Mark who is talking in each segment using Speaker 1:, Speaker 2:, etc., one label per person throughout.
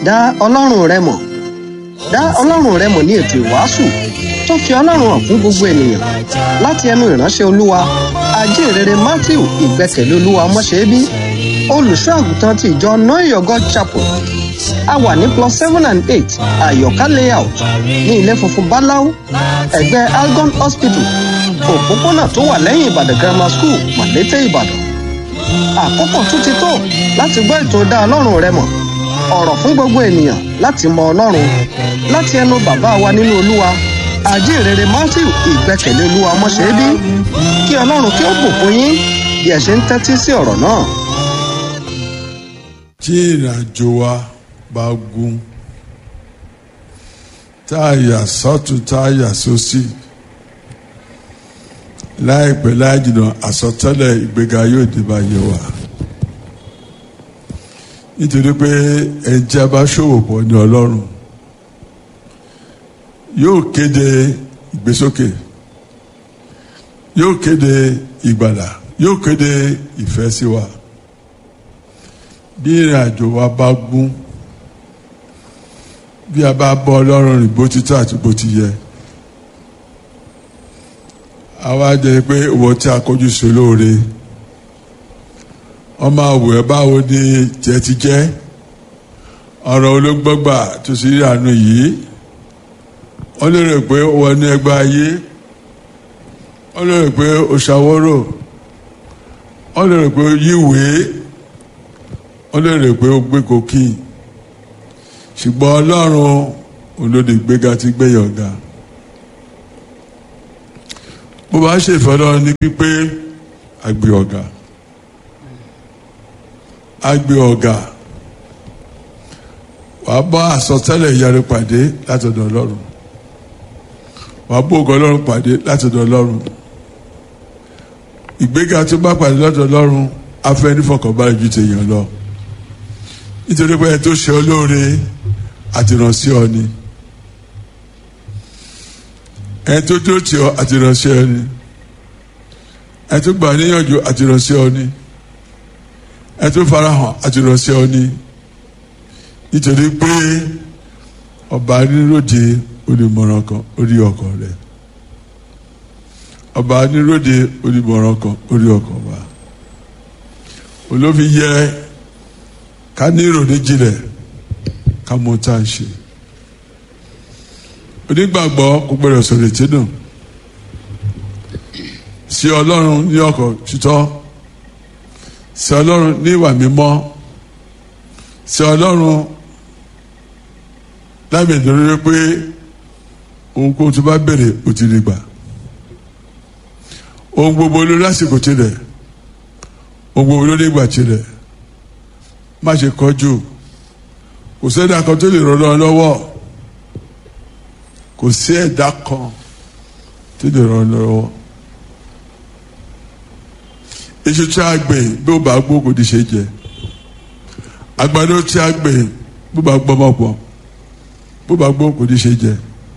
Speaker 1: dá ọlọ́run rẹ mọ̀ dá ọlọ́run rẹ mọ̀ ní ètò ìwàásù tó fi ọlọ́run hàn fún gbogbo ènìyàn láti ẹnu ìránṣẹ́ olúwa ajínrere matthew ìgbẹ́kẹ̀lé olúwa ọmọṣẹ́bí olùṣọ́ àgùntàn ti ìjọ noyogo chapel a wà ní plus seven and eight àyọ̀ká layout ní ilé funfun báláú ẹ̀gbẹ́ algon hospital òpópónà tó wà lẹ́yìn ìbàdàn grammar school mọ̀lété ìbàdàn àkókò tún ti tó láti gbọ́ ètò dá ọlọ́run rẹ mọ̀ ọ̀rọ̀ fún gbogbo ènìyàn láti mọ ọlọ́run láti ẹnu bàbá wa nínú olúwa àjíǹrere matthew ìgbẹ́kẹ̀lé olúwa ọmọṣẹ́bí kí ọlọ́run kí ó bùkún yín bí ẹ ṣe ń tẹ́tí sí ọ̀rọ̀ náà.
Speaker 2: tí ìrìnàjò wa bá gún tá a yà sọ́tún tá a yà sósì láìpẹ́ láì jìnnà àsọtẹ́lẹ̀ ìgbéga yóò dé bá yẹ wa nítorí pé ẹnjẹ́ bá ṣòwò pọ̀ ní ọlọ́run yóò kéde ìgbésókè yóò kéde ìgbàlà yóò kéde ìfẹ́ sí wa bí ìrìn àjò wa bá gún bí a bá bọ́ ọlọ́run rìn bó ti tọ́ àti bó ti yẹ àwa jẹ́ pé owó tí a kọjú sí olóore ọmọ àwẹ̀ báwo ni tiẹ̀ ti jẹ́ ọ̀rọ̀ olóńgbọ́gbà tó sì rí àánú yìí wọ́n lè rò pé ó wọ ní ẹgbẹ́ ayé wọ́n lè rò pé ó ṣàwọ́rò wọ́n lè rò pé ó yíwèé wọ́n lè rò pé ó gbé kòkí ṣùgbọ́n ọlọ́run olóde gbéga ti gbéyàn ga bó bá ṣèfẹ́ lọ́run ní pípé àgbé ọ̀gá àgbé ọ̀gá wàá bá àsọtẹ́lẹ̀ ìyanu pàdé látọ̀dọ̀ ọlọ́run wàá bó ògo ọlọ́run pàdé látọ̀dọ̀ ọlọ́run ìgbéga tó bá pàdé lọ́dọ̀ ọlọ́run afẹ́ nífọ̀kànbalẹ̀ ju tèèyàn lọ nítorí pé ẹ tó ṣe olóore àtìrànṣí ọ ni ẹ tó tó tì ọ àtìrànṣí ọ ni ẹ tó gbà níyànjú àtìrànṣí ọ ni ẹ tó farahàn àtìrànṣí ọ ni nítorí pé ọba níròde olùmọ̀ràn kan orí ọkọ̀ rẹ̀ ọba níròde olùmọ̀ràn kan orí ọkọ̀ wa olófin yẹ ká ní ìròní jinlẹ̀ ká mọ tá a ṣe onígbàgbọ́ kò gbọdọ̀ sọ̀rọ̀ ètí nù sí ọlọ́run ní ọkọ̀ títọ́ sí ọlọ́run ní ìwà mímọ́ sí ọlọ́run lábẹ́ ìdúró pé ohunkóhun tó bá bèrè ó ti rí gbà ohun gbogbo ló lásìkò tirẹ̀ ohun gbogbo ló nígbà tirẹ̀ má ṣe kọjú kò sí ẹ̀dá kan tó lè ràn ọ́ lọ́wọ́ kò sí ẹ̀dá kan tó lè ràn ọ́ lọ́wọ́ iṣu tí a gbìn bí ó bá gbó kò ní ṣe jẹ àgbàdo tí a gbìn bí ó bá gbọ́ mọ́ pọ̀ bó bá gbó kò ní ṣe jẹ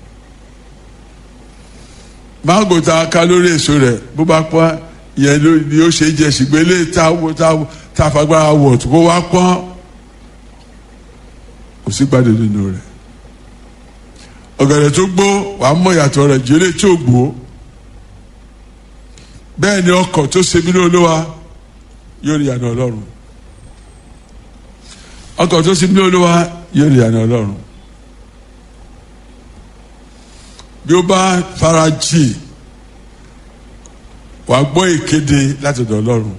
Speaker 2: mángò tá a ká lórí èso rẹ̀ bó bá pọ́n yẹn ni ó ṣe jẹ ṣùgbọ́n eléyìí tá a fagbára wọ̀ tó kó wá pọ́n kò sí gbàdé nínú rẹ̀ ọ̀gẹ̀dẹ̀ tó gbó wàá mọ̀ ìyàtọ̀ rẹ̀ jẹ́lẹ̀ tí ò gbó bẹ́ẹ̀ ni ọkọ̀ tó ṣe mí lóluwa yóò rí àná ọlọ́run ọkọ̀ tó ṣe mí lóluwa yóò rí àná ọlọ́run bí ó bá fara jì wàá gbọ́ ìkéde láti ọ̀dọ̀ ọlọ́run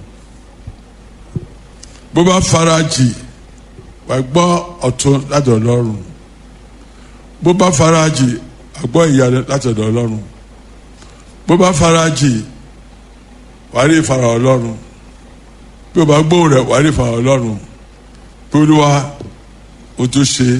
Speaker 2: bó bá fara jì wàá gbọ́ ọ̀tún láti ọ̀dọ̀ ọlọ́run bó bá fara jì wàá gbọ́ ìyanu láti ọ̀dọ̀ ọlọ́run bó bá fara jì wàá rí ìfara ọlọ́run bí ó bá gbóhùn rẹ̀ wàá rí ìfara ọlọ́run bí olúwa o tó ṣe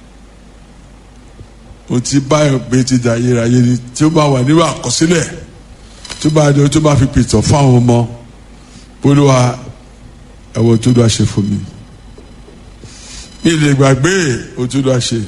Speaker 2: o ti báyọ̀ pé ti da ayérayé ni tí ó bá wà nínú àkọsílẹ̀ tó bá dé tó bá fi pìtàn fáwọn ọmọ bí olúwa ẹ̀wọ̀n tó dá ṣe fún mi mi lè gbàgbé o tó dá ṣe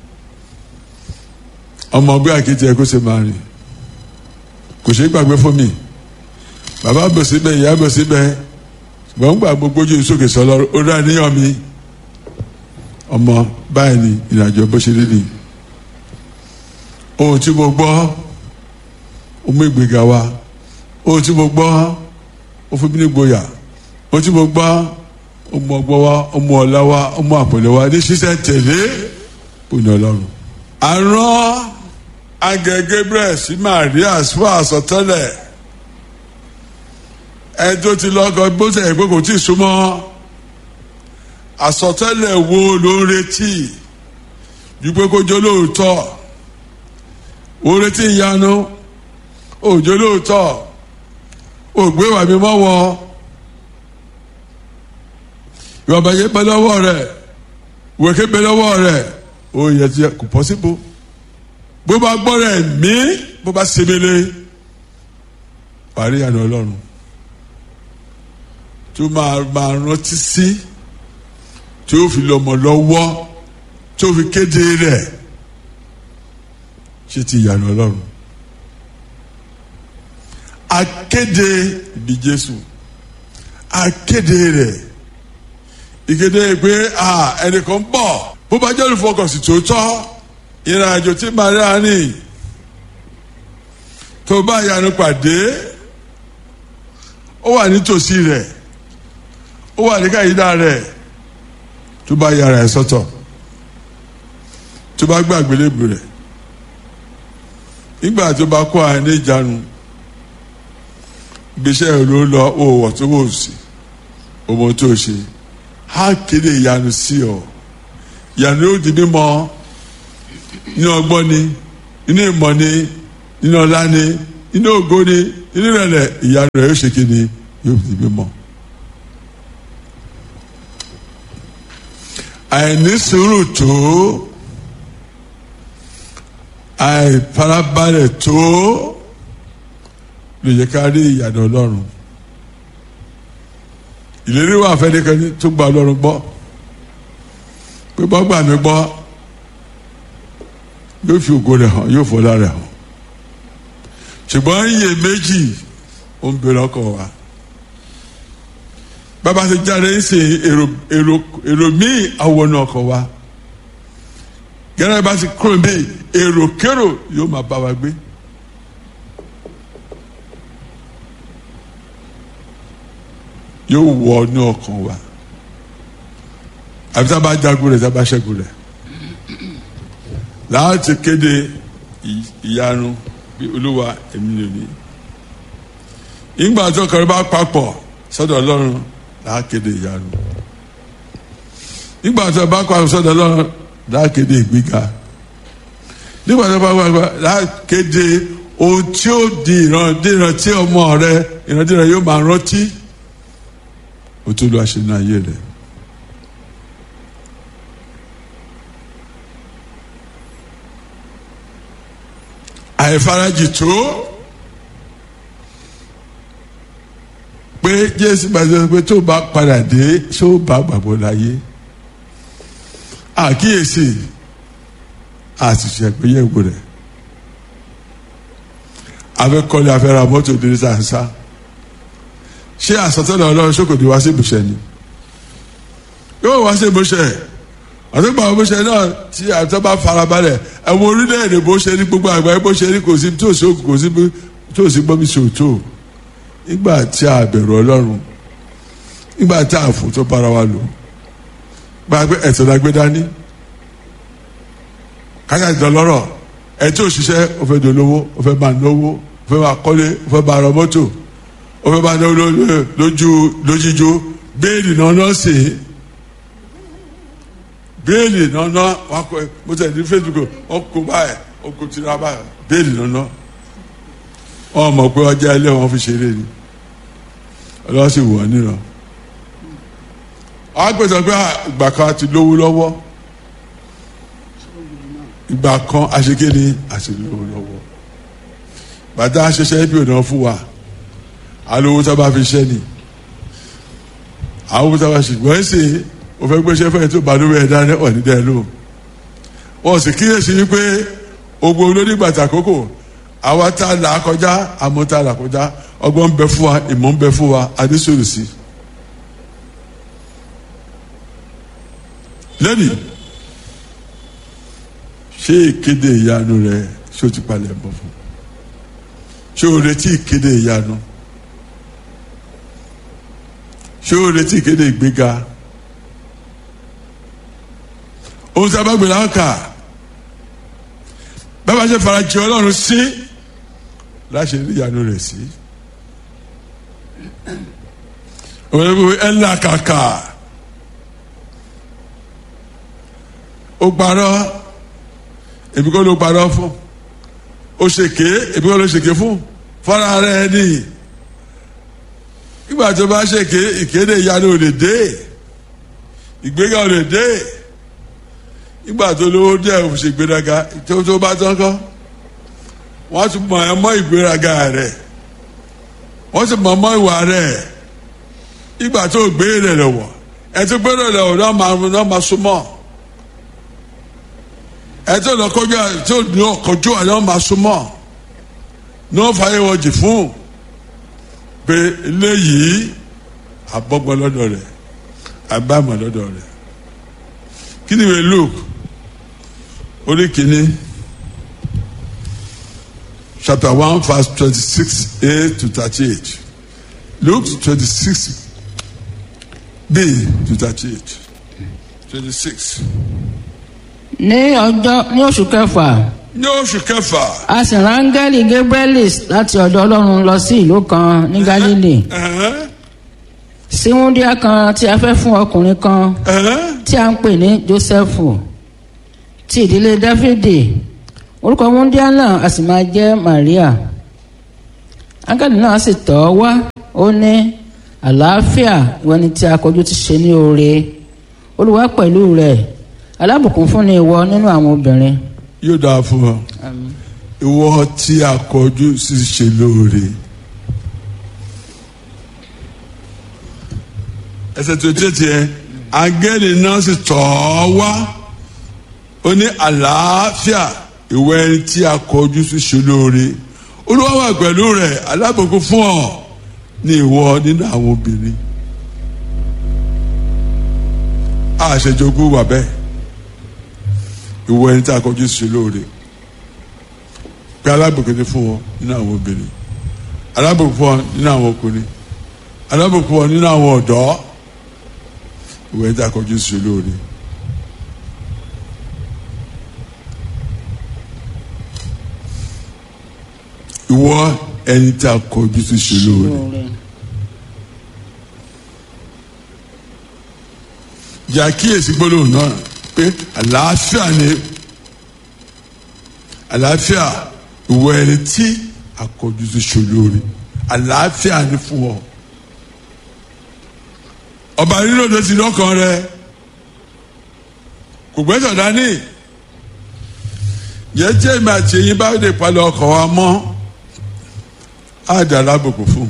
Speaker 2: ọmọ ọgbẹ́ àkété ẹ kó ṣe máa rìn kò ṣeé gbàgbé fún mi bàbá bọ̀ síbẹ̀ ìyá bọ̀ síbẹ̀ ṣùgbọ́n ń gbà gbogbo ojú sókè sọ lọ́rùn ó dá níyàn mi ọmọ báyìí ni ìrìnàjò bó ṣe rí ni ohun tí mo gbọ́ ó mú ìgbéga wá ohun tí mo gbọ́ ó fún mi ní gboyà ohun tí mo gbọ́ ó mú ọgbọ́n wá ó mú ọlá wá ó mú àpẹẹrẹ wá ní ṣíṣẹ́ tẹ̀lé òní ọlọ́run. àrùn agẹ Gabriel sí Maria fún àsọtẹ́lẹ̀ ẹ tó ti lọ́kọ bó ṣe pé kò tí ì súnmọ́ àsọtẹ́lẹ̀ wo ló ń retí ju pé kó jó lóòótọ́ ó retí ìyanu òjò lóòótọ́ ògbé wà mí mọ́wọ́ ìwà bàjẹ́ pẹ́ lọ́wọ́ rẹ̀ wèké pẹ́ lọ́wọ́ rẹ̀ ó yẹ ti kò pọ́síbò bó bá gbọ́ rẹ̀ mí bó bá sebele parí àná ọlọ́run tó máa máa rántí sí tí ó fi lọ́mọ lọ́wọ́ tó fi kéde rẹ̀ ṣé ti ìyànà ọlọ́run akéde ìbí Jésù akéde rẹ̀ ìkéde pé ẹnìkan bọ̀ bó bá jẹ́ olùfọkànsìn tó tọ́ ìrìn àjò tí Màríà ní tó bá ìyanu pàdé ó wà nítòsí rẹ̀ ó wà ní káyidá rẹ̀ tó bá yára ẹ̀ sọ́tọ̀ tó bá gbàgbé lébu rẹ̀ nígbà tó bá kó àyàn ní ìjánu gbèsè ló lọ òwò tó wò sí ọmọ tó ṣe á kéde ìyanu sí ọ ìyanu yóò di mímọ̀ nínú ọgbọ́n ni nínú ìmọ̀ ni nínú ọlá ni nínú ògo ni nínú ìrẹ̀lẹ̀ ìyanu rẹ̀ yóò ṣe kí ni yóò di mímọ̀. àìní sùúrù tó àìfarabalẹ̀ tó lè yẹ ká rí ìyànà ọlọ́run ìlérí wà fẹ́nikẹ́ni tó gba ọlọ́run gbọ́ pé bọ́ gbà mí gbọ́ yóò fi ògo rẹ̀ hàn yóò fọlá rẹ̀ hàn ṣùgbọ́n iye méjì ó ń bèrè ọkọ̀ wa bàbá ti jáde ń ṣe èrò èrò èrò míì àwọn ọkọ̀ wa gẹ́gẹ́ bá ti kúrò míì èrò kérò yóò máa bá wa gbé. yóò wọ ní ọkàn wa àbí tá a bá jagun rẹ̀ tá a bá ṣẹ́gun rẹ̀ láti kéde ìyanu bí olúwa èmi lè ní ìgbà tó kọrin bá papọ̀ sọ́dọ̀ ọlọ́run láti kéde ìyanu nígbà tó bá papọ̀ sọ́dọ̀ ọlọ́run láti kéde ìgbéga nígbà tó bá papọ̀ láti kéde ohun tí ó di ìrandíran tí ọmọ rẹ ìrandíran yóò máa rántí o tó lọ àṣẹ náà yé rẹ. àìfarajì tó pé jésù gbàgbé pé tó bá padà dé ṣó bá gbàgbọ́ láyé àkíyèsí àṣìṣe àgbéyẹ̀wò rẹ̀ afẹ́kọ́lé afẹ́ra mọ́tò ìdílé sàǹsà ṣé àsọtẹ́lẹ̀ ọlọ́run ṣòkòtò wá sí ìbùsẹ̀ ni yóò wá sí ìbùsẹ̀ àtúgbà ìbùsẹ̀ náà tí àtọ́ bá farabalẹ̀ ẹ̀wọ̀n orílẹ̀-èdè bó ṣe ní gbogbo àgbáyé bó ṣe ní kò sí tó sí kò sí tó sí gbọ́mí sí òtó nígbà tí a bẹ̀rù ọlọ́run nígbà tí a fò tó bára wa lò gba pé ẹ̀sẹ̀ la gbé dání kájà ìdán lọ́rọ̀ ẹ̀ tí ò ṣiṣẹ́ ó fẹ́ dolówó ó fẹ́ máa náwó ó fẹ́ máa kọ́lé ó fẹ́ máa rọ mọ́tò ó fẹ́ máa náwó lójú lójíjó béèlì náà náà sì béèlì náà náà wà kọ́ mo tẹ̀ ní Facebook wọn kó báyìí wọn kó tira báyìí béèlì náà náà wọn mọ̀ pé ọjà ilé wọn fi ṣeré ni ọlọ́wọ́ sì wọ̀ níran àwọn gbèsè pé ìgbà kan ti lówó lọ́wọ́ ìgbà kan àṣekéde àti lówó lọ́wọ́ bàtà àṣẹṣẹ bí ònà fún wa alówó tá a bá fi ṣẹ́ ni àwọn owó tá a bá ṣe wọ́n ṣe o fẹ́ gbéṣẹ́ fẹ́ tó balùwẹ̀ ẹ̀ dání ọ̀ ní dẹ́ ló wọ́n sì kíyèsí wípé ogbó olónígbàtà àkókò àwa tá a là á kọjá àmọ́ tá a là kọjá ọgbọ́n ń bẹ fún wa ìmọ̀ ń bẹ fún wa adésòrò sí. lẹ́nìí ṣé ìkéde ìyanu rẹ ṣé o ti palẹ̀ mọ́ fún ṣé o retí ìkéde ìyanu ṣé o retí ìkéde ìgbéga ohun tí a bá gbé láǹkà bàbá ṣe farajì ọlọ́run sí láṣẹ rí ìyanu rẹ̀ sí òun ẹgbẹ́ ẹ̀ ńlá kàkà ó parọ́ èmi kọ́ ló parọ́ fún ó ṣèké èmi kọ́ ló ṣèké fún fọ́nra rẹ̀ ni nígbà tó bá ṣèké ìkéde ìyanu ò lè dé ìgbéga ò lè dé nígbà tó lówó díẹ̀ ò ṣe gbéraga tó tó bá tán kọ́ wọ́n ti mọ̀ ẹ́ mọ́ ìgbéraga rẹ̀ wọ́n ti mọ̀ mọ́ ìwà rẹ̀ nígbà tó gbé rẹ̀ lọ́wọ́ ẹ̀ tó gbé rẹ̀ lọ́wọ́ náà máa náà máa súnmọ́ ẹ̀ tó lọ kọjú tó ní ọkọjú àná máa súnmọ́ náà fàyẹ̀wọ̀jì fún pé eléyìí àbọ̀gbọ́n lọ́dọ̀ rẹ̀ àbámọ̀ lọ́dọ̀ rẹ̀ kí ni ìwé Luke orí kìíní chapter one verse twenty-six a to thirty-eight Luke twenty-six b to thirty-eight twenty-six.
Speaker 3: ní ọjọ́ ní oṣù kẹfà
Speaker 2: ní oṣù kẹfà.
Speaker 3: a sì rán áńgẹ́lì gabrielis láti ọ̀dọ̀ ọlọ́run lọ sí ìlú kan ní galilei
Speaker 2: ẹ̀hẹ́n,
Speaker 3: sí wúndíá kan tí a fẹ́ fún ọkùnrin kan
Speaker 2: ẹ̀hẹ́n,
Speaker 3: tí a ń pè ní jósẹ́fù ti ìdílé dáfídì orúkọ wúndíá náà a sì máa jẹ́ maria áńgẹ́lì náà sì tọ̀ ọ́ wá ó ní àlàáfíà ìwọ ni tí a kọjú ti ṣe ní oore olúwa pẹ̀lú rẹ̀ alábùkún fún ni ìwọ nínú àwọn obìnrin.
Speaker 2: yóò dáa fún ọ ìwọ tí a kọjú sí ṣe lóore. ẹsẹ̀ tó tẹ̀ tiẹ̀ angẹ́lì náà sì tọ̀ ọ́ wá ó ní àlàáfíà ìwọ ẹni tí a kọjú sí ṣe lóore olúwa wà pẹ̀lú rẹ̀ alábòkú fún ọ ní ìwọ nínú àwọn obìnrin àṣejogún wà bẹ́ẹ̀ ìwọ ẹni tí a kọjú sí ṣe lóore pé alábòkú ni fún ọ nínú àwọn obìnrin alábòkú fún ọ nínú àwọn ọkùnrin alábòkú fún ọ nínú àwọn ọ̀dọ́ ìwọ ẹni tí a kọjú sí ṣe lóore. ìwọ ẹni tí a kọjú sí ṣe lóore jẹ́ àkíyèsí gbólóhùn náà pé àlàáfíà ni àlàáfíà ìwọ ẹni tí a kọjú sí ṣe lóore àlàáfíà ni fún ọ ọba nínú ọdọ ti lọ́kàn rẹ kò gbẹ́sọ̀ dání jẹ́jẹ́ mi àti eyín bá lè palẹ̀ ọkọ̀ wa mọ́ á dà lábùkù fún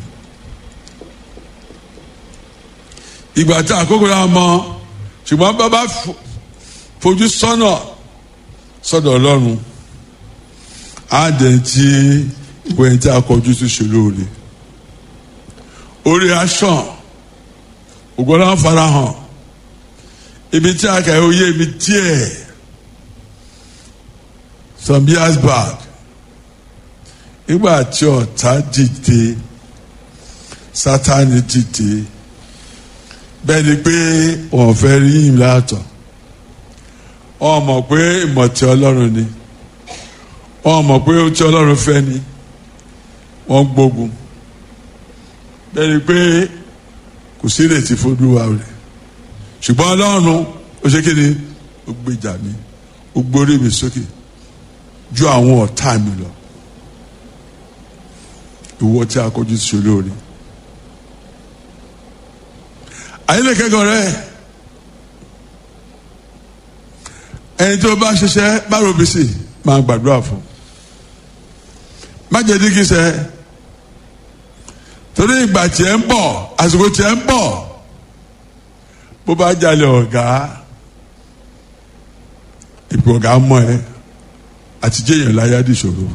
Speaker 2: ìgbà tí àkókò náà mọ ṣùgbọ́n bàbá fojú sọ́nà sọ́dọ̀ ọlọ́run á dẹ̀ tí ìwé ẹni tí a kọjú sí ṣe lóore orí aṣọ ògbọ́n náà farahàn ibi tí a kà ó yé mi díẹ̀ some years back nígbà tí ọ̀tá dìde sátani dìde bẹ́ẹ̀ ni pé wọ́n fẹ́ rí yìn látọ̀ wọ́n mọ̀ pé ìmọ̀ tí ọlọ́run ni wọ́n mọ̀ pé ohun tí ọlọ́run fẹ́ ni wọ́n gbógun bẹ́ẹ̀ ni pé kò sí ìrètí fọdúwa rẹ̀ ṣùgbọ́n ọlọ́run ó ṣe kí ni ó gbèjà mi ó gbórí mi sókè ju àwọn ọ̀tá mi lọ ìwọ tí a kọjú sí olóore ayélujára rẹ ẹni tó bá ṣiṣẹ́ bá robi sí máa gbàdúrà fún má jẹ́ dígí sẹ́ torí ìgbà tí ẹ ń bọ̀ àsìkò tí ẹ ń bọ̀ bó bá jalè ọ̀gá ìpè ọ̀gá mọ̀ ẹ́ àti jẹ́yàn láyá di ìṣòro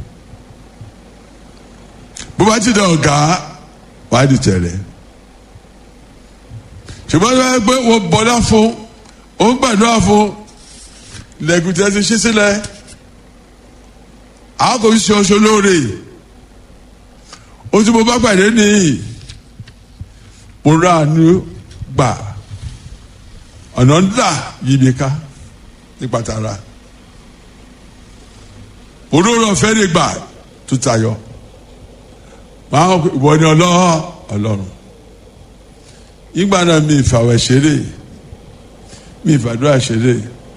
Speaker 2: bó bá ti dẹ ọ̀gá wàá di tẹ̀lẹ̀ ṣùgbọ́n tó yẹ pé wọ́n bọ́dá fún òun gbàdúrà fún lẹ́gùn tí a ti ṣí sílẹ̀ àwọn kò fi ṣe ọṣọ lóore o tí mo bá pàdé nìyí mo rà àánú gbà ọ̀nà ńlá yìí mi ká nípa tara olórí ọ̀fẹ́ lè gbà tó tayọ máa ń ìwọ ni ọlọ́ọ̀ ọlọ́run ìgbà náà mi ìfàwẹ̀ ṣeré mi ìfàdúrà ṣeré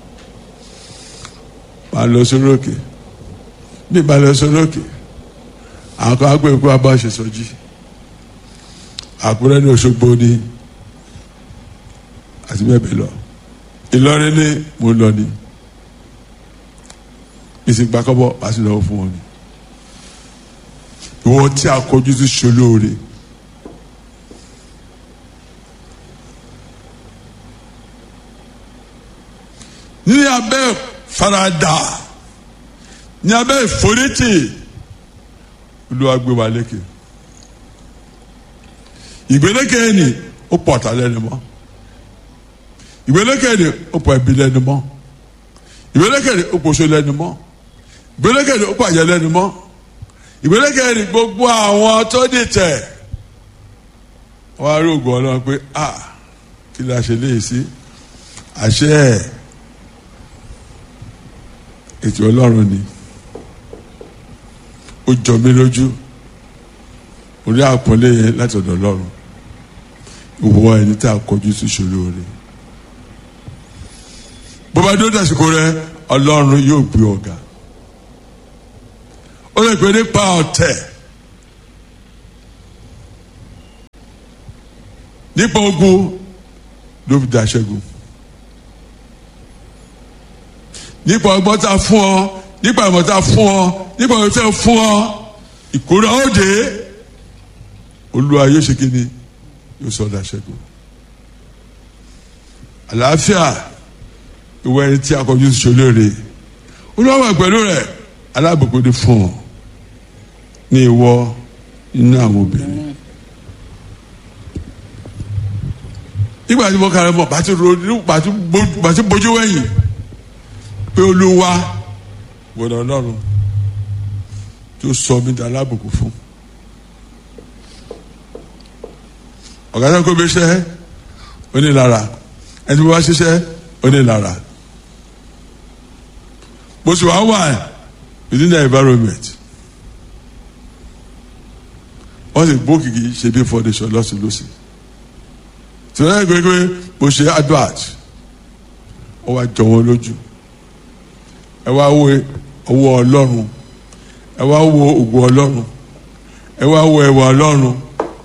Speaker 2: máa lọ sórí òkè mi ìbá lọ sórí òkè àwọn kan á gbé ikú abá ṣe sọjí àkúrẹ́ ní Òṣogbo ní àti bẹ́ẹ̀ bẹ́ẹ̀ lọ Ìlọrin ní mo lọ ní ìsìnkú akọ́bọ̀ wá sí lọ́wọ́ fún wọn ni ìwọ tí a kọjú sí ṣolóore ní abẹ́ farada ní abẹ́ ìforítì Olúwa gbé wa lékè ìgbélékè ni ó pọ̀ ọ̀tá lẹ́nu mọ́ ìgbélékè ni ó pọ̀ ẹbí lẹ́nu mọ́ ìgbélékè ni ó pọ̀ oṣù lẹ́nu mọ́ ìgbélékè ni ó pọ̀ àjẹ́ lẹ́nu mọ́ ìgbélékè ni gbogbo àwọn tó dìtẹ̀ wọ́n á rí ògùn ọlọ́run pé a kí la ṣe léyìí sí àṣẹ ẹ̀ ètò ọlọ́run ni ó jọ mí lójú orí àpọ́nlé yẹn láti ọ̀dọ̀ ọlọ́run ìwọ ẹni tá a kọjú sí ìṣòro rẹ bó bá dó dàsìkò rẹ ọlọ́run yóò gbé ọ̀gá ó lè pè nípa ọ̀tẹ̀ nípa ogun ló fi dàṣẹ́gun nípa ọgbọ́n tá a fún ọ nípa ìmọ̀ tá a fún ọ nípa ìmọ̀ tá a fún ọ ìkórè òde olúwa yóò ṣe kí ni yóò sọ dàṣẹ́gun àlàáfíà ìwọ ẹni tí a kọjú sí ṣolóore olúwa wà pẹ̀lú rẹ̀ alábòkó ni fún ọ ní ìwọ inú àwọn obìnrin nígbà tí mo kàrẹ mọ bàtí ronú bàtí bójú wẹ̀yìn pé olúwa gbọ́dọ̀ Ọlọ́run tó sọ mí dá alábòkó fún ọ̀gá tó kó bí iṣẹ́ onílára ẹni bí wọ́n ṣiṣẹ́ onílára bó sì wá wà within the environment wọ́n sì gbó kìkì ṣe bí foundation lọ́sìn lọ́sìn tí wọ́n yẹ pé mo ṣe advert ó wá jọ wọn lójú ẹ wá wo owó ọlọ́run ẹ wá wo ògùn ọlọ́run ẹ wá wo ẹwà ọlọ́run.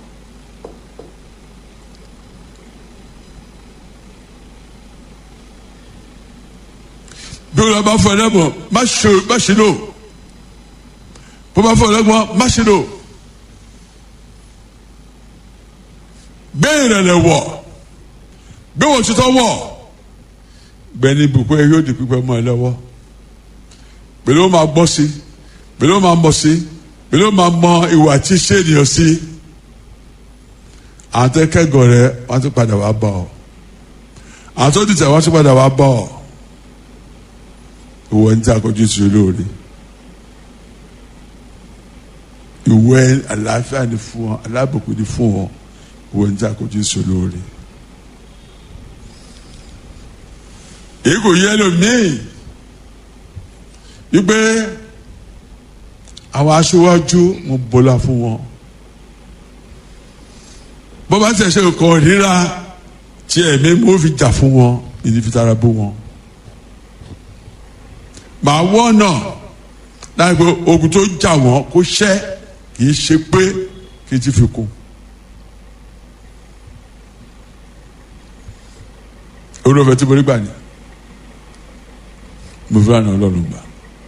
Speaker 2: bí wọn bá fọ ẹlẹ́mọ̀ má ṣe lò bó bá fọ ẹlẹ́mọ̀ má ṣe lò gbé ìrẹ̀lẹ̀ wọ̀ gbé wọn tuntun wọ̀ gbẹ̀ni ibùkún ẹ yóò di pípẹ́ mọ́ ẹ lọ́wọ́ pẹ̀lú ó máa gbọ́ sí pẹ̀lú ó máa mọ̀ sí pẹ̀lú ó máa mọ ìwà tí ṣé ènìyàn sí àwọn tó kẹ́gọ̀ọ́ rẹ wọ́n tún padà wá bọ̀ ọ́ àwọn tó dìtẹ̀ wọ́n tún padà wá bọ̀ ọ́ ìwọ ní tí a kọjú sí olóore ìwọ àlàáfíà ni fún ọ alábòkú ni fún ọ ìwọ ní tí a kọjú sí olóore èyí kò yẹ lómii wípé àwọn aṣíwájú mo bọ́lá fún wọn bó bá ṣẹ̀ṣẹ̀ kọ́ ríra tí ẹ̀mí mo fi jà fún wọn ìdí fi tara bó wọn màá wọ́nà láì pé ogun tó jà wọ́n kó ṣẹ́ kì í ṣe pé kì í ti fi kún. olùfẹ́ tí mo rí gbà ní mo fi ràn ọlọ́run gbà.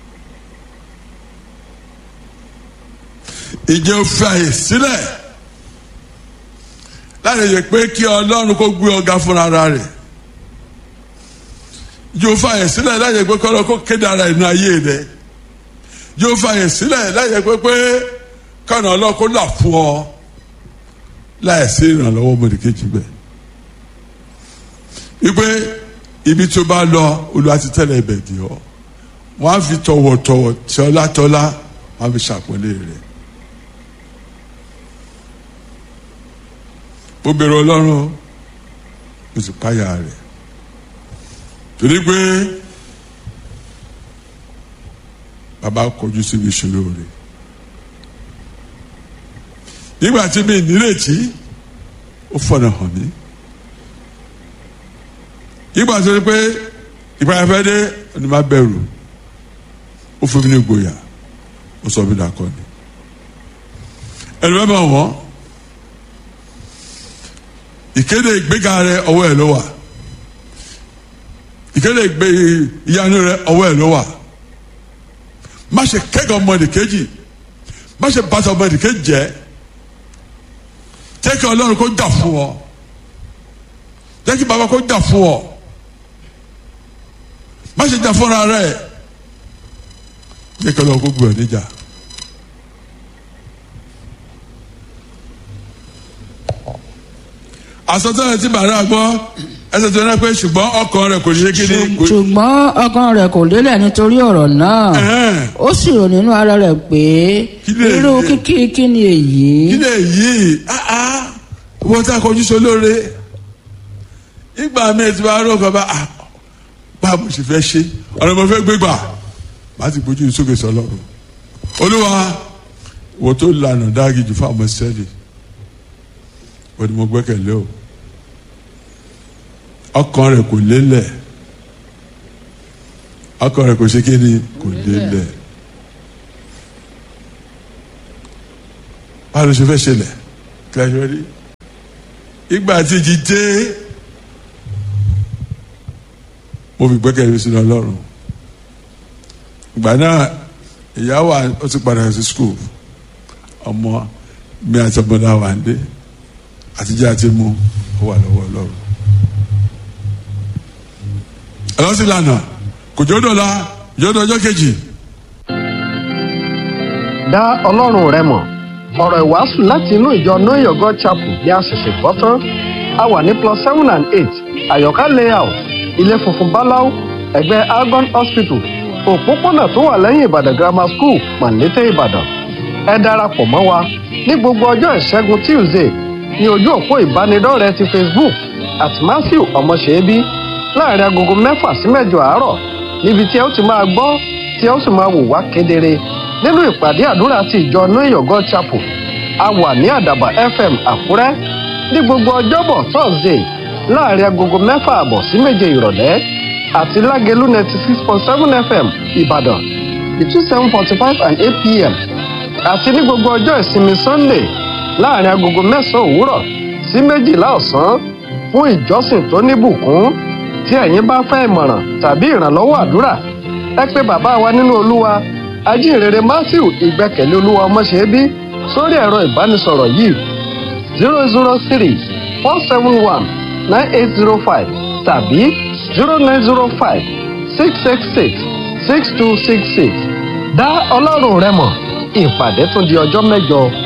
Speaker 2: ìjẹ́ òfin àyè sílẹ̀ láti yẹ pé kí ọlọ́run kó gbé ọ̀gá fúnra rẹ̀ yóò fàyè sílẹ̀ láyé pé kọ́lọ́ kó kéde ara inú ayé rẹ̀ yóò fàyè sílẹ̀ láyé pé pé kọ́nà ọlọ́kó là fún ọ láyé sí ìrànlọ́wọ́ mọ̀lẹ́kejì bẹ́ẹ̀. wípé ibi tó bá lọ Olúwa ti tẹ́lẹ̀ ibẹ̀ dì ọ́ wọ́n á fi tọ̀wọ̀tọ̀wọ̀ tọ́látọ́lá wọ́n á fi ṣàpọ́nlé rẹ̀. ó bẹ̀rù ọlọ́run ó sì páyà rẹ̀ torí pé bàbá kọjú síbi ìṣòro rẹ̀ nígbà tí mi nírètí ó fọ̀nà hàn mí nígbà tó rí pé ìpayà fẹ́ dé ni má bẹ̀rù ó fún mi ní ìgboyà ó sọ mí dàkọ́ni ẹnu bẹ́ẹ̀ bá wọ́n ìkéde ìgbéga rẹ ọwọ́ ẹ̀ ló wà ìkéde ìgbé ìyanu rẹ ọwọ́ ẹ̀ ló wà má ṣe kẹ́gàn ọmọdé kejì má ṣe bàtà ọmọdé kejì jẹ́ jẹ́ kí ọlọ́run kó jà fún ọ jẹ́ kí bàbá kó jà fún ọ má ṣe jà fúnra rẹ jẹ́ kí ọlọ́run kó gbé ọ níjà. àsọtẹ́lẹ̀ tí bàrà gbọ́ ẹsẹ̀ tó náà pé ṣùgbọ́n ọkàn rẹ̀ kò ṣe kí ni.
Speaker 3: ṣùgbọ́n ọkàn rẹ̀ kò lélẹ̀ nítorí ọ̀rọ̀ náà
Speaker 2: Ẹ̀hẹ́n.
Speaker 3: ó sì rò nínú ara rẹ̀ pé
Speaker 2: Kí lè
Speaker 3: irú
Speaker 2: yé?
Speaker 3: kíkí kí ni èyí
Speaker 2: kí lè yí áá wọ́n tá a kọjú sí olóore ìgbà mi ti bá rọ̀ kọ́ bá ah, bá mo sì fẹ́ ṣe ọ̀rọ̀ mo fẹ́ gbé gbà má ti gbójú sókè sọlọ́run olúwa wo tó lànà dáàgì jù fáwọn sẹ́ẹ̀lì wọ́n ni mo gbẹ́kẹ̀lé o ọkàn rẹ̀ kò lélẹ̀ ọkàn rẹ̀ kò ṣe kí ni kò lélẹ̀ báwo ló ṣe fẹ́ ṣẹlẹ̀ kíláṣẹ́ rí ìgbà tí ìjì dé mo fi gbẹ́kẹ̀lé sínú ọlọ́run ìgbà náà ìyá wa ó ti padà sí skul ọmọ mi àti ọmọdé wa ń dé àtijọ́ àti mu ó wà lọ́wọ́ ọlọ́run ẹlọ́sìn lànà kò jọ́ dọ̀la jọ́ dọ̀ ọjọ́ kejì
Speaker 1: dá ọlọ́run rẹ mọ̀ ọ̀rọ̀ ìwàásù láti inú ìjọ know your god chapel bí a ṣẹ̀ṣẹ̀ gbọ́ tán a wà ní plus seven and eight àyọ̀ká layout ilé funfun báláú ẹ̀gbẹ́ algon hospital òpópónà tó wà lẹ́yìn ìbàdàn grammar school pàǹlété ìbàdàn ẹ darapọ̀ mọ́ wa ní gbogbo ọjọ́ ìṣẹ́gun tuesday ní ojú òpó ìbánidọ́rẹ̀ẹ́ ti facebook at matthew ọmọṣẹ́bí láàrin agogo mẹ́fà sí mẹ́jọ àárọ̀ níbi tí ẹ ó ti máa gbọ́ tí ẹ ó sì máa wò wá kedere nínú ìpàdé àdúrà ti ìjọ know your god chapel a wà ní àdàbà fm àkúrẹ́ ní gbogbo ọjọ́bọ̀ thursday láàrin agogo mẹ́fà àbọ̀ sí méje ìrọ̀lẹ́ àti lágẹ̀lú ninety six point seven fm ìbàdàn between seven forty five and eight pm àti ní gbogbo ọjọ́ ìsinmi sunday láàrin agogo mẹ́sàn-án òwúrọ̀ sí méjìlá ọ̀sán fún ìjọsìn tó níbùkún tí ẹ̀yin bá fẹ́ ìmọ̀ràn tàbí ìrànlọ́wọ́ àdúrà ẹ pé bàbá wa nínú olúwa ajínrere matthew ìgbẹ́kẹ̀lé olúwa ọmọṣẹ́bí sórí ẹ̀rọ ìbánisọ̀rọ̀ yìí zero zero three four seven one nine eight zero five tàbí zero nine zero five six six six six two six six dá ọlọ́run rẹ mọ̀ ìpàdé tún di ọjọ́ mẹ́jọ.